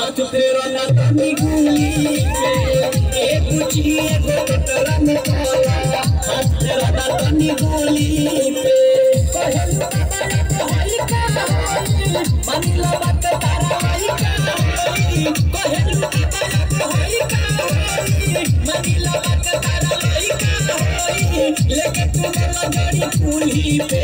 हाथ फेरो ना तनी गुली पे ए बुची एगो टोटरा में काला हाथ फेरो ना तनी गुली पे कहलू बाबा होई का होई मानिला बात तारा होई का होई कहलू बाबा होई का होई मानिला बात तारा होई का होई लेके तू मला गाड़ी पुली पे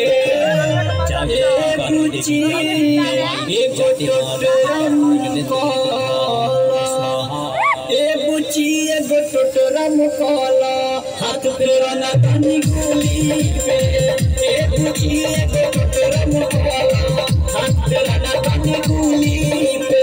ए बुची एगो टोटरा में काला ए बुची एगो टोटरा मुकाला हाथ फेरा ना तनी गोली पे ए बुची एगो टोटरा मुकाला हाथ फेरा ना तनी गोली पे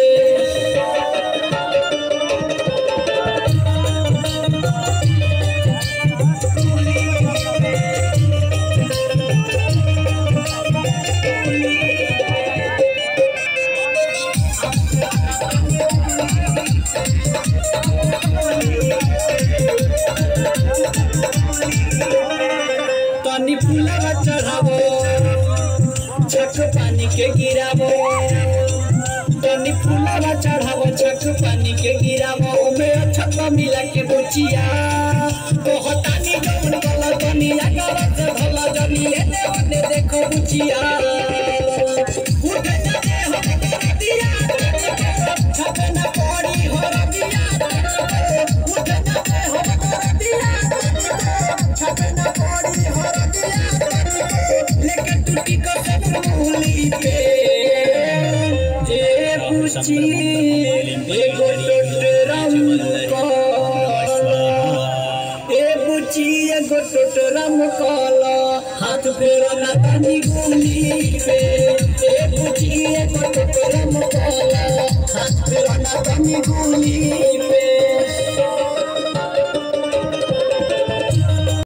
तनी फूलवा चढ़ावो छक पानी के गिरावो तनी फूलवा चढ़ावो छक पानी के गिरावो ओमे छक्का मिला के बुचिया कहतानी जौन गला तनी अगला से भला जनी एने ओने देखो बुचिया उठ जाए हो दिया छक न पड़ी हो रबिया उठ जाए हो दिया छक न पड़ी हो लेकिन टूटी को सब भूली पे ए बुची एगो टोटरम काला ए बुची एगो टोटरम काला हाथ फेरा ना तनी गुली पे ए बुची एगो टोटरम काला हाथ फेरा ना तनी गुली पे